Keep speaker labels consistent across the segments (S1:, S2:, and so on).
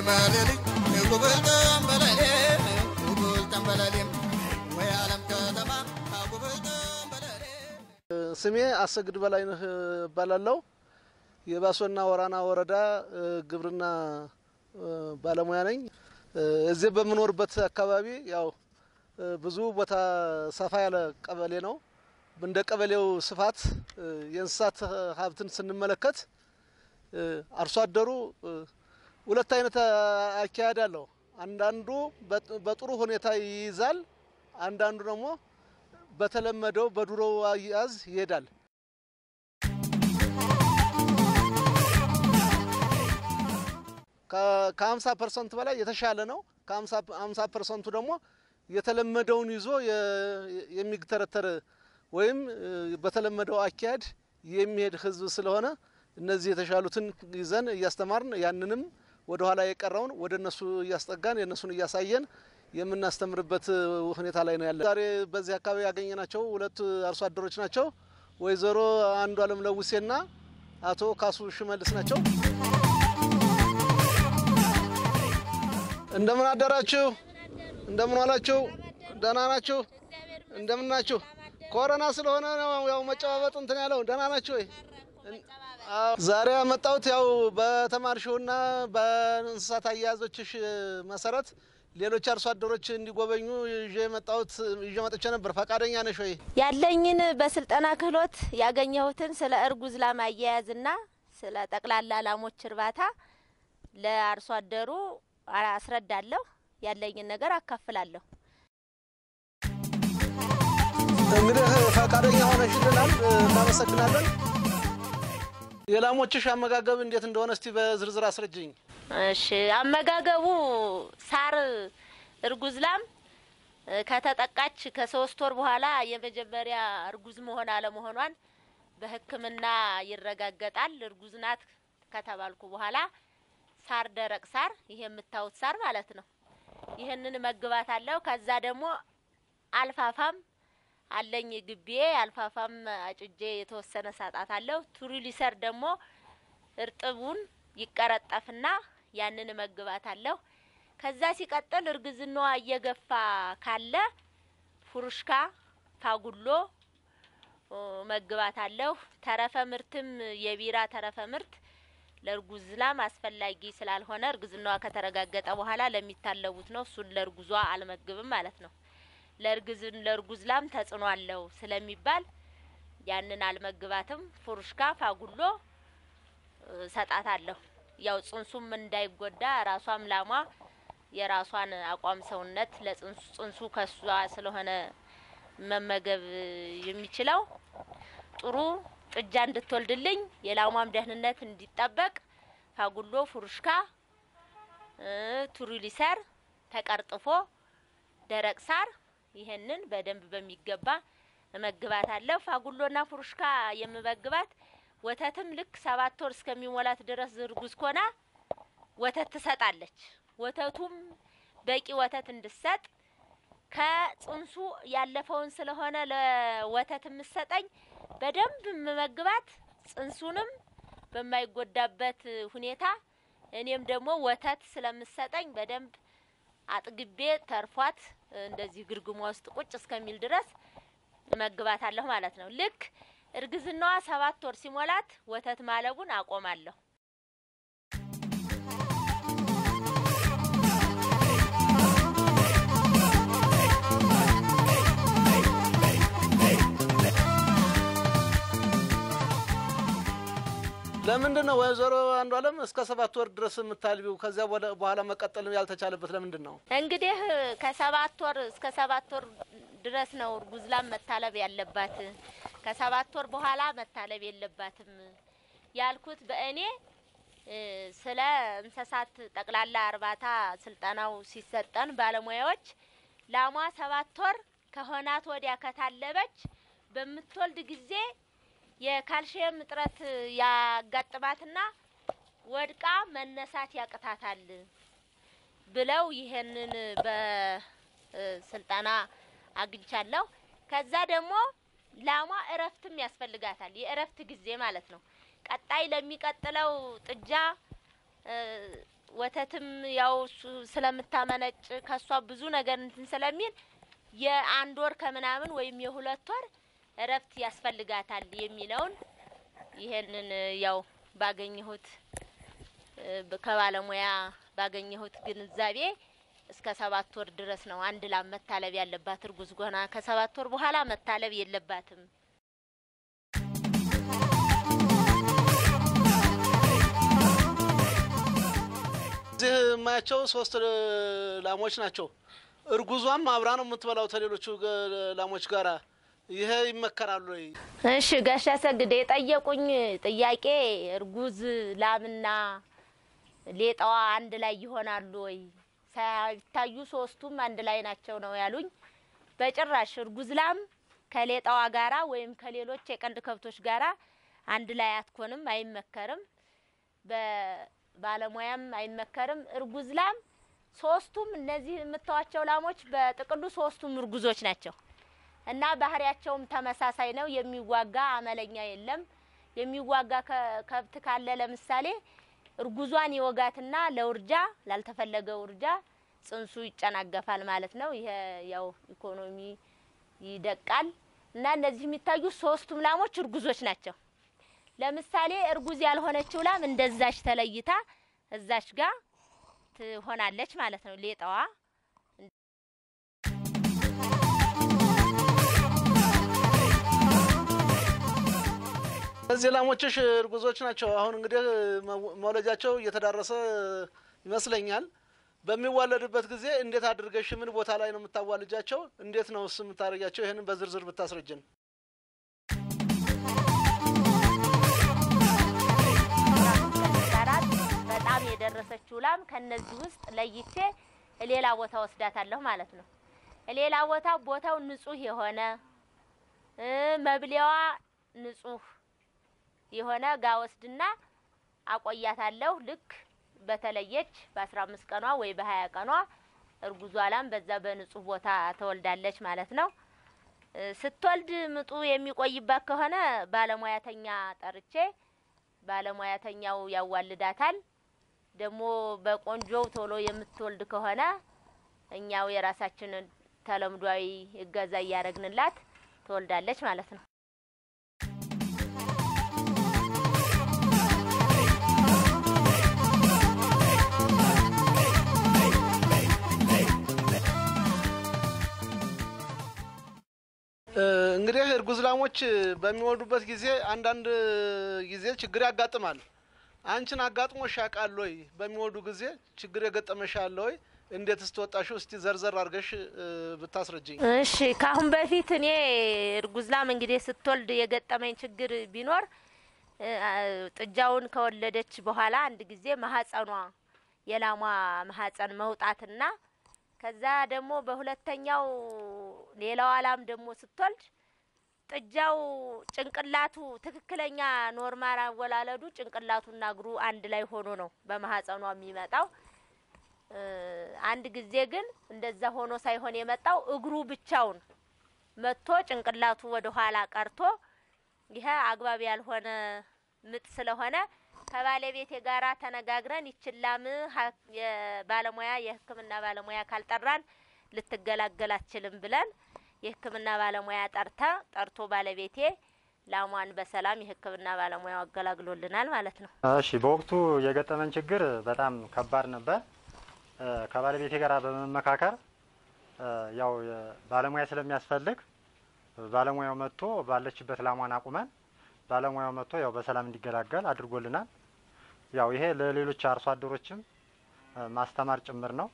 S1: ተንበለሌ ጉብል ተንበለሌ ጉብል ተንበለሌ ወይ ዓለም ከተማ ጉብል ተንበለሌ
S2: ስሜ አሰግድ በላይነህ እባላለሁ። የባሶና ወራና ወረዳ እ፣ ግብርና እ፣ ባለሙያ ነኝ። እ፣ እዚህ በምኖርበት አካባቢ ያው እ፣ ብዙ ቦታ ሰፋ ያለ ቀበሌ ነው። እንደ ቀበሌው ስፋት እ፣ የእንስሳት ሀብትን ስንመለከት እ፣ አርሶ አደሩ እ፣ ሁለት አይነት አ- አካሄድ አለው። አንዳንዱ በጥ- በጥሩ ሁኔታ ይይዛል፣ አንዳንዱ ደግሞ በተለመደው በድሮ አያያዝ ይሄዳል። ከ50 ፐርሰንት በላይ የተሻለ ነው። ከ50 ፐርሰንቱ ደግሞ የተለመደውን ይዞ የ- የሚተረተር ወይም እ፣ በተለመደው አካሄድ የሚሄድ ህዝብ ስለሆነ እነዚህ የተሻሉትን ይዘን እያስተማርን ያንንም ወደ ኋላ የቀረውን ወደ እነሱ እያስጠጋን የእነሱን እያሳየን የምናስተምርበት ሁኔታ ላይ ነው ያለ። ዛሬ በዚህ አካባቢ ያገኘናቸው ሁለት አርሶ አደሮች ናቸው። ወይዘሮ አንዱ አለም ለውሴና አቶ ካሱ ሽመልስ ናቸው። እንደምን አደራችሁ? እንደምን ዋላችሁ? ደህና ናችሁ? እንደምን ናችሁ? ኮሮና ስለሆነ ነው ያው መጨባበጥ እንትን ያለው። ደህና ናችሁ ወይ? አዎ። ዛሬ ያመጣሁት ያው በተማርሽውና በእንስሳት አያያዞችሽ መሰረት ሌሎች አርሶ አደሮች እንዲጎበኙ ይዤ የመጣሁት ይዤ መጥቼ ነበር። ፈቃደኛ ነሽ ወይ?
S3: ያለኝን በስልጠና ክህሎት ያገኘሁትን ስለ እርጉዝ ላም አያያዝና ስለ ጠቅላላ ላሞች እርባታ ለአርሶ አደሩ አስረዳለሁ። ያለኝን ነገር አካፍላለሁ።
S2: እንግዲህ ፈቃደኛ ሆነሽልናል፣ እናመሰግናለን። የላሞችሽ አመጋገብ እንዴት እንደሆነ እስቲ በዝርዝር አስረጅኝ።
S3: እሺ፣ አመጋገቡ ሳር እርጉዝ ላም እ፣ ከተጠቃች ከሶስት ወር በኋላ የመጀመሪያ እርጉዝ መሆን አለመሆኗን በሕክምና ይረጋገጣል። እርጉዝ ናት ከተባልኩ በኋላ ሳር፣ ደረቅ ሳር፣ ይሄ የምታዩት ሳር ማለት ነው። ይህንን መግባት አለው። ከዛ ደግሞ አልፋፋም አለኝ ግቤ አልፋፋም አጭጄ የተወሰነ ሳጣት አለው። ቱሪሊሰር ደግሞ እርጥቡን ይቀረጠፍና ያንን መግባት አለሁ። ከዛ ሲቀጥል እርግዝናዋ እየገፋ ካለ ፉሩሽካ ፋጉሎ ኦ፣ መግባት አለሁ። ተረፈ ምርትም የቢራ ተረፈ ምርት ለእርጉዝ ላም አስፈላጊ ስላልሆነ እርግዝናዋ ከተረጋገጠ በኋላ ለሚታለቡት ነው። እሱን ለእርጉዟ አልመግብም ማለት ነው። ለእርግዝን ለእርጉዝ ላም ተጽዕኖ አለው ስለሚባል ያንን አልመግባትም። ፉሩሽካ ፋጉሎ ሰጣታለሁ። ያው ጽንሱም እንዳይጎዳ ራሷም ላሟ የራሷን አቋም ሰውነት ለጽንሱ ጽንሱ ከሷ ስለሆነ መመገብ የሚችለው ጥሩ ጥጃ እንድትወልድልኝ የላሟም ደህንነት እንዲጠበቅ ፋጉሎ፣ ፉሩሽካ፣ እ፣ ቱሪሊሰር ተቀርጥፎ ደረቅ ሳር ይሄንን በደንብ በሚገባ እመግባታለሁ። ፋጉሎና ፉሩሽካ የምመግባት ወተትም ልክ ሰባት ወር እስከሚሞላት ድረስ እርጉዝ ኮና ወተት ትሰጣለች። ወተቱም በቂ ወተት እንድሰጥ ከጽንሱ ያለፈውን ስለሆነ ለወተት የምሰጠኝ በደንብ የምመግባት ጽንሱንም በማይጎዳበት ሁኔታ እኔም ደግሞ ወተት ስለምሰጠኝ በደንብ አጥግቤ ተርፏት እንደዚህ ግርግሟ ውስጥ ቁጭ እስከሚል ድረስ እመግባታለሁ ማለት ነው። ልክ እርግዝናዋ ሰባት ወር ሲሞላት ወተት ማለቡን አቆማለሁ።
S2: ለምንድን ነው ወይዘሮ አንዱ አለም እስከ ሰባት ወር ድረስ የምታልቢው? ከዚያ በኋላ- በኋላ መቀጠል ያልተቻለበት ለምንድን ነው?
S3: እንግዲህ ከሰባት ወር እስከ ሰባት ወር ድረስ ነው እርጉዝ ላም መታለብ ያለባት። ከሰባት ወር በኋላ መታለብ የለባትም ያልኩት በእኔ እ፣ ስለ እንስሳት ጠቅላላ እርባታ ስልጠናው ሲሰጠን ባለሙያዎች ላሟ ሰባት ወር ከሆናት ወዲያ ከታለበች በምትወልድ ጊዜ የካልሽየም እጥረት ያጋጥማትና ወድቃ መነሳት ያቅታታል ብለው ይሄንን በስልጠና አግኝቻለሁ። ከዛ ደግሞ ላሟ እረፍትም ያስፈልጋታል። የእረፍት ጊዜ ማለት ነው። ቀጣይ ለሚቀጥለው ጥጃ እ፣ ወተትም ያው እሱ ስለምታመነጭ ከሷ ብዙ ነገር እንትን ስለሚል የአንድ ወር ከምናምን ወይም የሁለት ወር እረፍት ያስፈልጋታል የሚለውን ይሄንን ያው ባገኘሁት እ ከባለሙያ ባገኘሁት ግንዛቤ እስከ ሰባት ወር ድረስ ነው አንድ ላም መታለብ ያለባት። እርጉዝ ጎና ከሰባት ወር በኋላ መታለብ የለባትም።
S2: እዚህ የማያቸው ሶስት እ, ላሞች ናቸው። እርጉዟም አብራ ነው የምትበላው ከሌሎቹ ገ- ላሞች ጋራ። ይሄ ይመከራሉ ወይ?
S3: እሺ ጋሻ ሰግድ የጠየቁኝ ጥያቄ እርጉዝ ላምና ሌጣዋ አንድ ላይ ይሆናሉ ወይ? ሳይታዩ ሶስቱም አንድ ላይ ናቸው ነው ያሉኝ። በጭራሽ እርጉዝ ላም ከሌጣዋ ጋራ ወይም ከሌሎች የቀንድ ከብቶች ጋራ አንድ ላይ አትኮንም፣ አይመከርም። በባለሙያም አይመከርም። እርጉዝ ላም ሶስቱም እነዚህ የምታዋቸው ላሞች በጥቅሉ ሶስቱም እርጉዞች ናቸው እና ባህሪያቸውም ተመሳሳይ ነው። የሚዋጋ አመለኛ የለም። የሚዋጋ ከ- ከብት ካለ ለምሳሌ እርጉዟን ይወጋትና ለውርጃ ላልተፈለገ ውርጃ ጽንሱ ይጨናገፋል ማለት ነው። ይሄ ያው ኢኮኖሚ ይደቃል እና እነዚህ የሚታዩ ሶስቱም ላሞች እርጉዞች ናቸው። ለምሳሌ እርጉዝ ያልሆነችው ላም እንደዛች ተለይታ እዛች ጋር ትሆናለች ማለት ነው ሌጣዋ
S2: እነዚህ ላሞችሽ እርጉዞች ናቸው። አሁን እንግዲህ መው- መውለጃቸው እየተዳረሰ ይመስለኛል። በሚዋለድበት ጊዜ እንዴት አድርገሽ ምን ቦታ ላይ ነው የምታዋልጃቸው? እንዴት ነው እስ የምታደርጊያቸው? ይህንን በዝርዝር ብታስረጅን።
S3: ጋራት በጣም የደረሰችው ላም ከነዚህ ውስጥ ለይቼ ሌላ ቦታ ወስዳታለሁ ማለት ነው። ሌላ ቦታ ቦታው ንጹህ የሆነ እ መብሊያዋ ንጹህ የሆነ ጋ ወስድና አቆያታለሁ። ልክ በተለየች በአስራ አምስት ቀኗ ወይ በሀያ ቀኗ እርጉዟ ላም በዛ በንጹህ ቦታ ትወልዳለች ማለት ነው። እ ስትወልድ ምጡ የሚቆይባት ከሆነ ባለሙያተኛ ጠርቼ ባለሙያተኛው ያዋልዳታል። ደግሞ በቆንጆው ቶሎ የምትወልድ ከሆነ እኛው የራሳችንን ተለምዷዊ እገዛ እያደረግንላት ትወልዳለች ማለት ነው።
S2: እ, እንግዲህ እርጉዝ ላሞች በሚወልዱበት ጊዜ አንዳንድ ጊዜ ችግር ያጋጥማል። አንቺን አጋጥሞሽ ያውቃል ወይ? በሚወልዱ ጊዜ ችግር የገጠመሽ አለ ወይ? እንዴት ስትወጣሽው? እስቲ ዘርዘር አድርገሽ እ, ብታስረጅኝ።
S3: እሺ ከአሁን በፊት እኔ እርጉዝ ላም እንግዲህ ስትወልድ የገጠመኝ ችግር ቢኖር እ፣ ጥጃውን ከወለደች በኋላ አንድ ጊዜ ማህፀኗ የላሟ ማህፀን መውጣትና ከዛ ደግሞ በሁለተኛው ሌላዋ ላም ደግሞ ስትወልድ ጥጃው ጭንቅላቱ ትክክለኛ ኖርማል አወላለዱ ጭንቅላቱና እግሩ አንድ ላይ ሆኖ ነው በማህፀኗ የሚመጣው። እ፣ አንድ ጊዜ ግን እንደዛ ሆኖ ሳይሆን የመጣው እግሩ ብቻውን መጥቶ ጭንቅላቱ ወደ ኋላ ቀርቶ ይሄ አግባብ ያልሆነ ምጥ ስለሆነ ከባለቤቴ ጋራ ተነጋግረን ይችላም የባለሙያ የሕክምና ባለሙያ ካልጠራን ልትገላገል አትችልም ብለን የሕክምና ባለሙያ ጠርተ ጠርቶ ባለቤቴ ላሟን በሰላም የሕክምና ባለሙያው አገላግሎልናል ማለት ነው።
S4: እሺ በወቅቱ የገጠመን ችግር በጣም ከባድ ነበር። እ፣ ከባለቤቴ ጋር በመመካከር እ፣ ያው የ- ባለሙያ ስለሚያስፈልግ ባለሙያው መጥቶ ባለችበት ላሟን አቁመን ባለሙያው መጥቶ ያው በሰላም እንዲገላገል አድርጎልናል። ያው ይሄ ለሌሎች አርሶ አደሮችም እ፣ ማስተማር ጭምር ነው።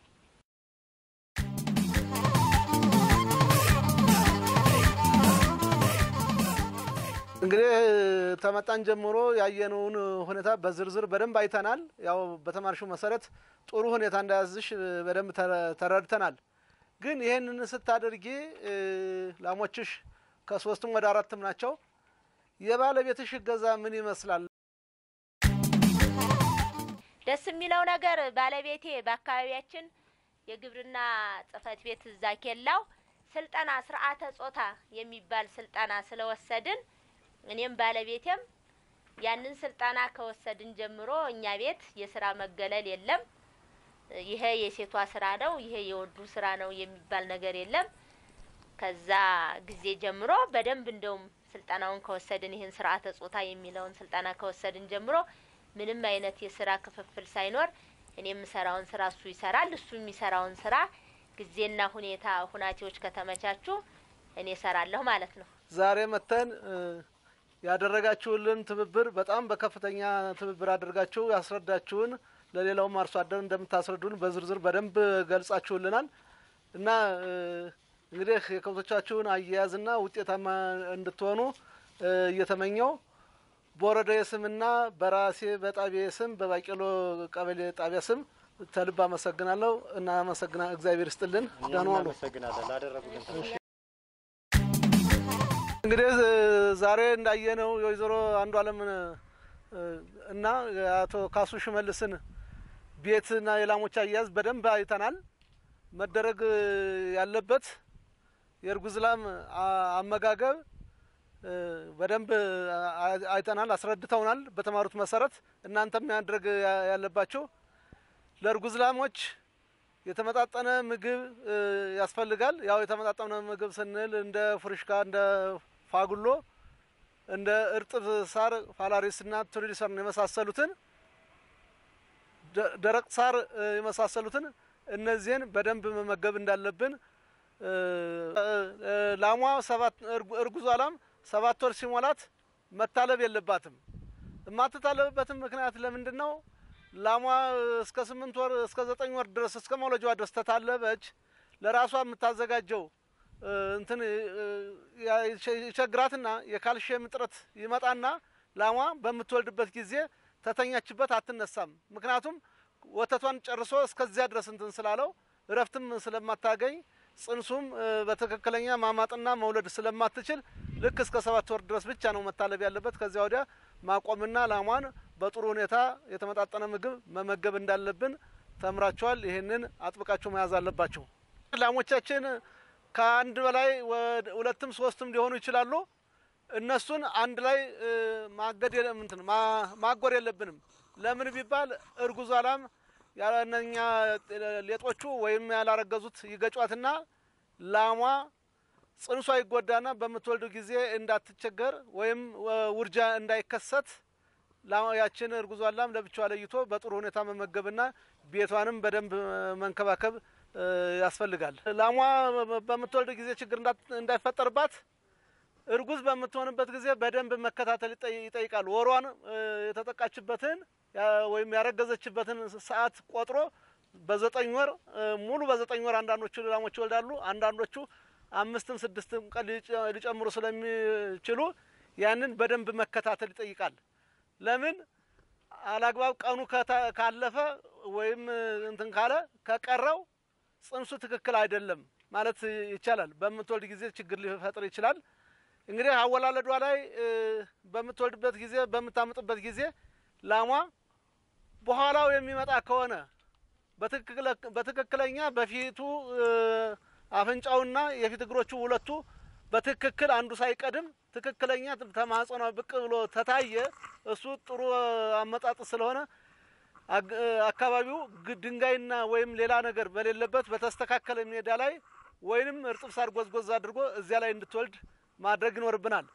S2: እንግዲህ ተመጣን ጀምሮ ያየነውን ሁኔታ በዝርዝር በደንብ አይተናል። ያው በተማርሽው መሰረት ጥሩ ሁኔታ እንዳያዝሽ በደንብ ተረ- ተረድተናል። ግን ይህንን ስታደርጊ እ፣ ላሞችሽ ከሶስትም ወደ አራትም ናቸው። የባለቤትሽ እገዛ ምን ይመስላል?
S3: ደስ የሚለው ነገር ባለቤቴ በአካባቢያችን የግብርና ጽሕፈት ቤት እዛ ኬላው ስልጠና ስርዓተ ጾታ የሚባል ስልጠና ስለወሰድን እኔም ባለቤቴም ያንን ስልጠና ከወሰድን ጀምሮ እኛ ቤት የስራ መገለል የለም። ይሄ የሴቷ ስራ ነው፣ ይሄ የወንዱ ስራ ነው የሚባል ነገር የለም። ከዛ ጊዜ ጀምሮ በደንብ እንደውም ስልጠናውን ከወሰድን ይህን ስርዓተ ጾታ የሚለውን ስልጠና ከወሰድን ጀምሮ ምንም አይነት የስራ ክፍፍል ሳይኖር እኔ የምሰራውን ስራ እሱ ይሰራል፣ እሱ የሚሰራውን ስራ ጊዜና ሁኔታ ሁናቴዎች ከተመቻቹ እኔ እሰራለሁ ማለት ነው።
S2: ዛሬ መተን ያደረጋችሁልን ትብብር በጣም በከፍተኛ ትብብር አድርጋችሁ ያስረዳችሁን ለሌላውም አርሶ አደር እንደምታስረዱን በዝርዝር በደንብ ገልጻችሁልናል እና እንግዲህ የከብቶቻችሁን አያያዝና ውጤታማ እንድትሆኑ እየተመኘው በወረዳዬ ስምና በራሴ በጣቢያዬ ስም በባቄሎ ቀበሌ ጣቢያ ስም ተልብ አመሰግናለሁ እና አመሰግና እግዚአብሔር ይስጥልን። ደህና ዋሉ።
S4: እናመሰግናለን ላደረጉልን
S2: እንግዲህ ዛሬ እንዳየነው የወይዘሮ አንዱ አለም እና የአቶ ካሱ ሽመልስን ቤትና የላሞች አያያዝ በደንብ አይተናል። መደረግ ያለበት የእርጉዝ ላም አመጋገብ በደንብ አይተናል፣ አስረድተውናል። በተማሩት መሰረት እናንተም ማድረግ ያለባቸው ለእርጉዝ ላሞች የተመጣጠነ ምግብ ያስፈልጋል። ያው የተመጣጠነ ምግብ ስንል እንደ ፍሩሽካ፣ እንደ ፋጉሎ፣ እንደ እርጥብ ሳር ፋላሪስና ቱሪሊሰርን የመሳሰሉትን ደረቅ ሳር የመሳሰሉትን እነዚህን በደንብ መመገብ እንዳለብን ላሟ ሰባት እርጉዟ ላም ሰባት ወር ሲሞላት መታለብ የለባትም። የማትታለብበትም ምክንያት ለምንድን ነው? ላሟ እስከ ስምንት ወር እስከ ዘጠኝ ወር ድረስ እስከ መውለጃዋ ድረስ ተታለበች ለራሷ የምታዘጋጀው እንትን ይቸግራትና የካልሽየም እጥረት ይመጣና ላሟ በምትወልድበት ጊዜ ተተኛችበት አትነሳም። ምክንያቱም ወተቷን ጨርሶ እስከዚያ ድረስ እንትን ስላለው እረፍትም ስለማታገኝ ጽንሱም በትክክለኛ ማማጥና መውለድ ስለማትችል ልክ እስከ ሰባት ወር ድረስ ብቻ ነው መታለብ ያለበት። ከዚያ ወዲያ ማቆምና ላሟን በጥሩ ሁኔታ የተመጣጠነ ምግብ መመገብ እንዳለብን ተምራችኋል። ይህንን አጥብቃችሁ መያዝ አለባቸው። ላሞቻችን ከአንድ በላይ ሁለትም ሶስትም ሊሆኑ ይችላሉ። እነሱን አንድ ላይ ማገድ እንትን ማጎር የለብንም። ለምን ቢባል እርጉዟ ላም ያለነኛ ሌጦቹ ወይም ያላረገዙት ይገጯትና ላሟ ጽንሷ ይጎዳና በምትወልዱ ጊዜ እንዳትቸገር ወይም ውርጃ እንዳይከሰት ያችን እርጉዟን ላም ለብቻዋ ለይቶ በጥሩ ሁኔታ መመገብና ቤቷንም በደንብ መንከባከብ ያስፈልጋል። ላሟ በምትወልድ ጊዜ ችግር እንዳይፈጠርባት እርጉዝ በምትሆንበት ጊዜ በደንብ መከታተል ይጠይቃል። ወሯን የተጠቃችበትን ወይም ያረገዘችበትን ሰዓት ቆጥሮ በዘጠኝ ወር ሙሉ በዘጠኝ ወር አንዳንዶቹ ላሞች ይወልዳሉ። አንዳንዶቹ አምስትም ስድስትም ቀን ሊጨምሩ ስለሚችሉ ያንን በደንብ መከታተል ይጠይቃል። ለምን አላግባብ ቀኑ ካለፈ ወይም እንትን ካለ ከቀረው ጽንሱ ትክክል አይደለም ማለት ይቻላል። በምትወልድ ጊዜ ችግር ሊፈጥር ይችላል። እንግዲህ አወላለዷ ላይ በምትወልድበት ጊዜ በምታምጥበት ጊዜ ላሟ በኋላው የሚመጣ ከሆነ በትክክለኛ በፊቱ አፍንጫውና የፊት እግሮቹ ሁለቱ በትክክል አንዱ ሳይቀድም ትክክለኛ ተማጽኗ ብቅ ብሎ ተታየ። እሱ ጥሩ አመጣጥ ስለሆነ አካባቢው ድንጋይና ወይም ሌላ ነገር በሌለበት በተስተካከለ ሜዳ ላይ ወይንም እርጥብ ሳር ጎዝጎዝ አድርጎ እዚያ ላይ እንድትወልድ ማድረግ ይኖርብናል።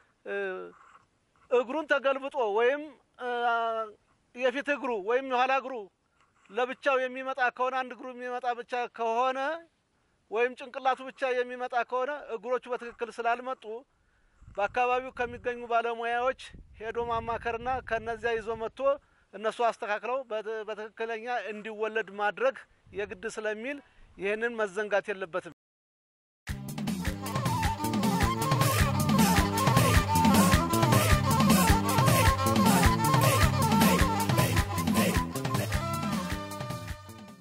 S2: እግሩን ተገልብጦ ወይም የፊት እግሩ ወይም የኋላ እግሩ ለብቻው የሚመጣ ከሆነ አንድ እግሩ የሚመጣ ብቻ ከሆነ ወይም ጭንቅላቱ ብቻ የሚመጣ ከሆነ እግሮቹ በትክክል ስላልመጡ በአካባቢው ከሚገኙ ባለሙያዎች ሄዶ ማማከርና ከነዚያ ይዞ መጥቶ እነሱ አስተካክለው በትክክለኛ እንዲወለድ ማድረግ የግድ ስለሚል ይህንን መዘንጋት የለበትም።